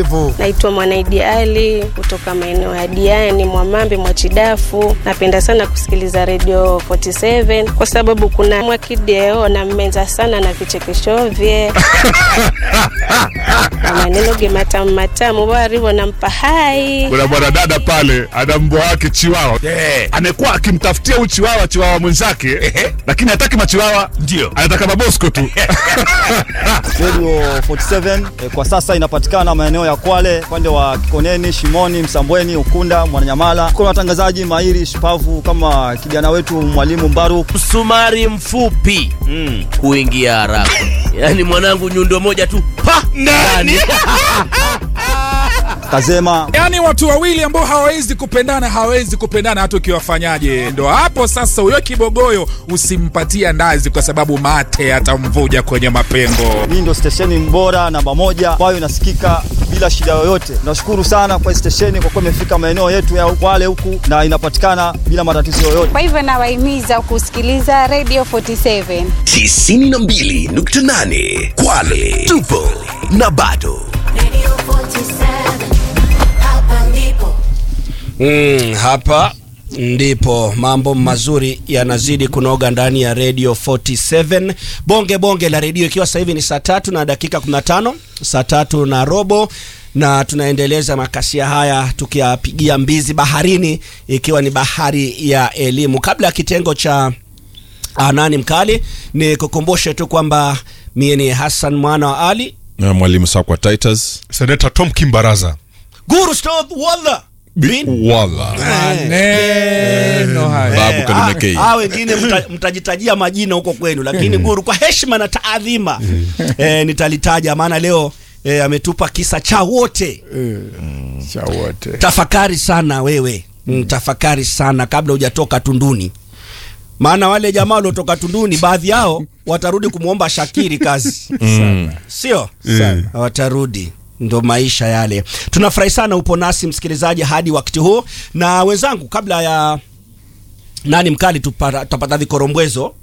Naitwa Mwanaidi Ali kutoka maeneo ya Diani, Mwamambe, Mwachidafu. Napenda sana kusikiliza Radio 47 kwa sababu kuna Mwakideo na mmenza sana na vichekesho vye na maneno ge matamu matamu warivo nampa hai kuna mwanadada pale ana mbwa wake chiwawa Eh. amekuwa akimtafutia huyu chiwawa chiwawa mwenzake lakini hataki machiwawa Ndio. anataka mabosko tu Radio 47 eh, kwa sasa inapatikana maeneo ya Kwale, upande wa Kikoneni, Shimoni, Msambweni, Ukunda, Mwananyamala. Kuna watangazaji mahiri shupavu kama kijana wetu mwalimu Mbaru. msumari mfupi huingia haraka yaani mwanangu nyundo moja tu pa ndani Kazema yaani watu wawili ambao hawawezi kupendana hawawezi kupendana hata ukiwafanyaje ndo hapo sasa huyo kibogoyo usimpatia ndazi kwa sababu mate atamvuja kwenye mapengo hii ndio stesheni bora namba moja ambayo inasikika bila shida yoyote. Tunashukuru sana kwa hii stesheni kwa kuwa imefika maeneo yetu ya Kwale huku na inapatikana bila matatizo yoyote. Kwa hivyo nawahimiza kusikiliza Radio 47. 92.8 Kwale tupo na bado Mm, hapa ndipo mambo mazuri yanazidi kunoga ndani ya radio 47 bonge bonge la redio ikiwa sasa hivi ni saa tatu na dakika 15 saa tatu na robo na tunaendeleza makasia haya tukiyapigia mbizi baharini ikiwa ni bahari ya elimu kabla ya kitengo cha ah, nani mkali ni kukumbushe tu kwamba mie ni hassan mwana wa ali na mwalimu sakwa titus seneta tom kimbaraza guru stop walla bin wala maneno haya babu kalimekei Ah, ah, wengine mta, mtajitajia majina huko kwenu lakini guru kwa heshima na taadhima eh, nitalitaja maana leo eh, ametupa kisa cha wote cha wote tafakari sana wewe mm, tafakari sana kabla hujatoka tunduni maana wale jamaa waliotoka tunduni baadhi yao watarudi kumwomba shakiri kazi sio watarudi ndo maisha yale tunafurahi sana upo nasi msikilizaji hadi wakati huu na wenzangu kabla ya nani mkali tupata, tutapata vikorombwezo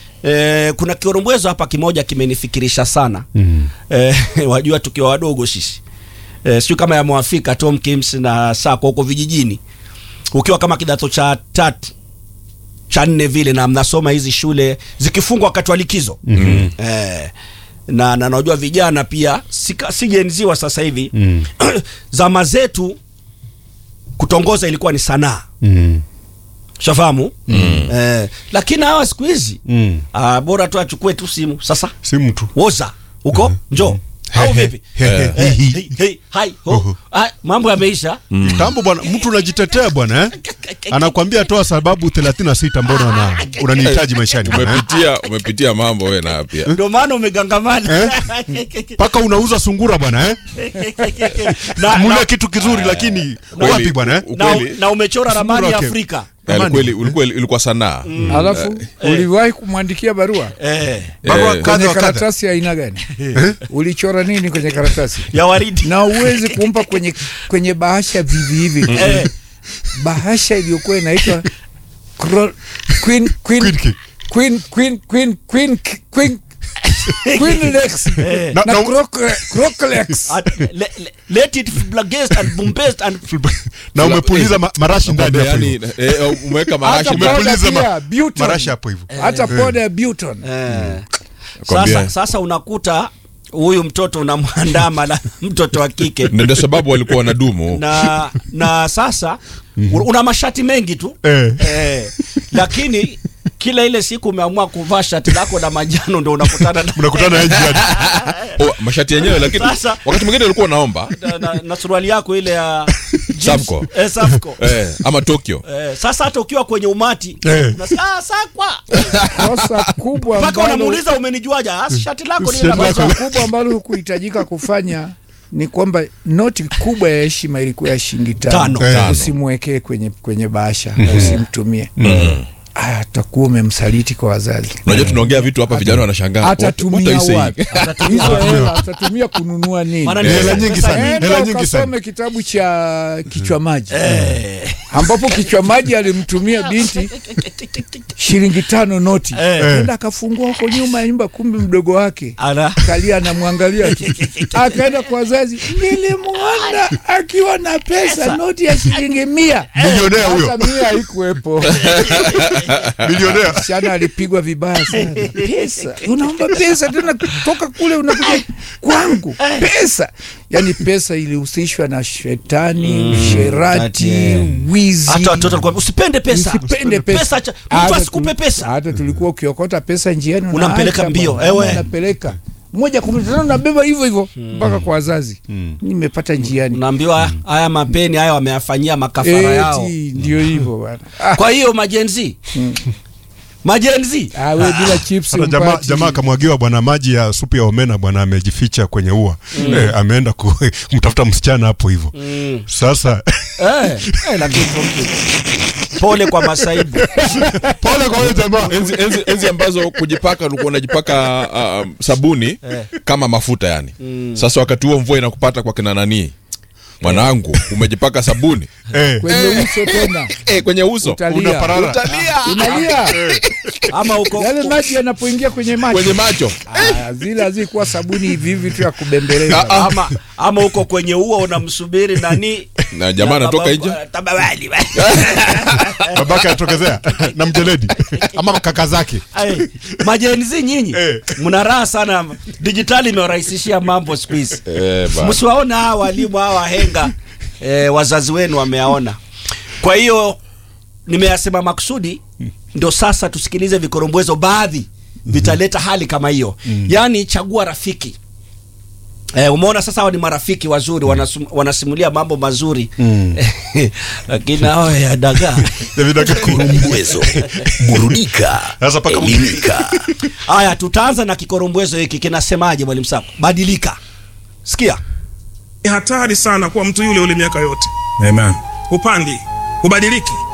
E, kuna kikorombwezo hapa kimoja kimenifikirisha sana mm. e, wajua tukiwa wadogo sisi e, sijui kama yamewafika Tom Kims na Sako huko vijijini ukiwa kama kidato cha tatu cha nne vile na mnasoma hizi shule zikifungwa wakati wa likizo mm-hmm. eh, na na najua vijana pia sika- sijenziwa sasa hivi mm. zama zetu kutongoza ilikuwa ni sanaa Mm. shafahamu mm. eh, lakini hawa siku hizi Mm. ah, bora tu achukue tu simu sasa si mtu woza huko njo au vipi Eh, hey, hey, hai, ho. Ah, mambo yameisha tambo bwana mtu unajitetea bwana eh? anakwambia toa sababu 36 mbona una, unanihitaji maishani bwana, eh? umepitia umepitia mambo we na pia ndio maana umegangamana mpaka unauza sungura bwana eh? na, mule na, kitu kizuri lakini Kweli, wapi bwana eh? na, ukweli na umechora ramani ya wake. Afrika Eh, kweli ulikuwa ilikuwa sanaa alafu uliwahi kumwandikia barua eh, barua Eh, kadha kwenye wa kadha karatasi ya aina gani ulichora nini kwenye karatasi ya waridi na uwezi kumpa kwenye kwenye bahasha vivi hivi eh, bahasha iliyokuwa inaitwa Cro- Queen Queen Queen- Queen Queen Queen Queen Queen Queen Lex eh. Na- na na- Croc- Croclex At, le, le, let it blagest and bombast and na umepuliza ma, marashi ndani hapo yani hivyo. eh, umeweka marashi hata ndani. poda Umepuliza pia ma- Buton marashi hapo hivyo hata poda ya Buton eh. Kwambia. sasa, sasa unakuta huyu mtoto unamwandama la mtoto wa kike Na ndio sababu walikuwa wanadumu na na sasa mm-hmm. una mashati mengi tu Eh. eh, lakini kila ile siku umeamua kuvaa shati lako la manjano ndo unakutana na, mnakutana na njiani oh, mashati yenyewe lakini Sasa- wakati mwingine ulikuwa unaomba na, na, na suruali yako ile ya jeans. Safco. eh, Safco. eh, ama tokyo Eh, sasa hata ukiwa kwenye umati Eh. unasikia, ah, sakwa kosa kubwa mpaka ambalo unamuuliza umenijuaje ah, shati lako ni Shati la lako. manjano. kosa kubwa ambalo hukuhitajika kufanya ni kwamba noti kubwa ya heshima ilikuwa ya shilingi Tano. tano, Tano. usimwekee kwenye, kwenye bahasha usimtumie aya utakuwa umemsaliti kwa wazazi unajua tunaongea vitu hapa vijana wanashangaa What- what atatumia are you saying? wapi hizo hela atatumia kununua nini Maana ni Hela pesa- nyingi pesa sana. nyingi. Enda Hela nyingi sana. ukasome kitabu cha kichwa maji ambapo kichwa maji alimtumia binti shilingi tano noti Eh. enda akafungua huko nyuma ya nyumba kumbe mdogo wake Ala. kalia anamwangalia tu akaenda kwa wazazi nilimwona akiwa na pesa noti ya shilingi mia Milionea huyo. Hata mia haikuwepo Milionea. msichana alipigwa vibaya sana pesa unaomba pesa tena kutoka kule unakuja kwangu pesa yani pesa ilihusishwa na shetani usherati yeah. wizi hata watoto walikuwa usipende pesa Usipende pesa. pesa cha- mtu Hata asikupe tu- pesa hata tulikuwa ukiokota pesa njiani Unampeleka unaacha mbio, bwana, ewe. unapeleka moja kwa moja tena unabeba hivyo hivyo mpaka kwa wazazi nimepata njiani unaambiwa haya mapeni haya wameyafanyia makafara yao Eti, ndio hivyo bwana Ah, kwa hiyo majenzi majenzi ah, we bila chips Hata jamaa, umpati. jamaa akamwagiwa bwana maji ya supu ya omena bwana amejificha kwenye ua eh, ameenda ku- kumtafuta msichana hapo hivyo sasa eh, eh, lakini pole kwa masaibu pole kwa huyo jamaa enzi, enzi, enzi ambazo kujipaka ulikuwa unajipaka uh, sabuni kama mafuta yani sasa wakati huo mvua inakupata kwa kina nanii mwanangu umejipaka sabuni eh, kwenye uso tena eh, kwenye uso utalia unaparara unalia ama uko yale maji yanapoingia kwenye maji kwenye macho Ah, zile hazikuwa sabuni hivi hivi tu ya kubembeleza ama ama uko kwenye ua unamsubiri nani na jamaa anatoka baba- nje tabawali babake atokezea na mjeledi ama kaka zake Ai, majenzi nyinyi Eh. mna raha sana dijitali imewarahisishia mambo siku hizi eh, bana. msiwaona hawa walimu hawa wahenga eh, wazazi wenu wameaona kwa hiyo nimeyasema makusudi ndo sasa tusikilize vikorombwezo baadhi vitaleta hali kama hiyo yaani chagua rafiki Eh, umeona sasa hawa ni marafiki wazuri wanasum, wanasimulia mambo mazuri lakini hao ya dagaa Mwezo. Burudika. Sasa paka mtu- Elimika. haya tutaanza na kikorombwezo hiki kinasemaje mwalimu sako badilika sikia ni hatari sana kwa mtu yule yule miaka yote Amen. upandi ubadiliki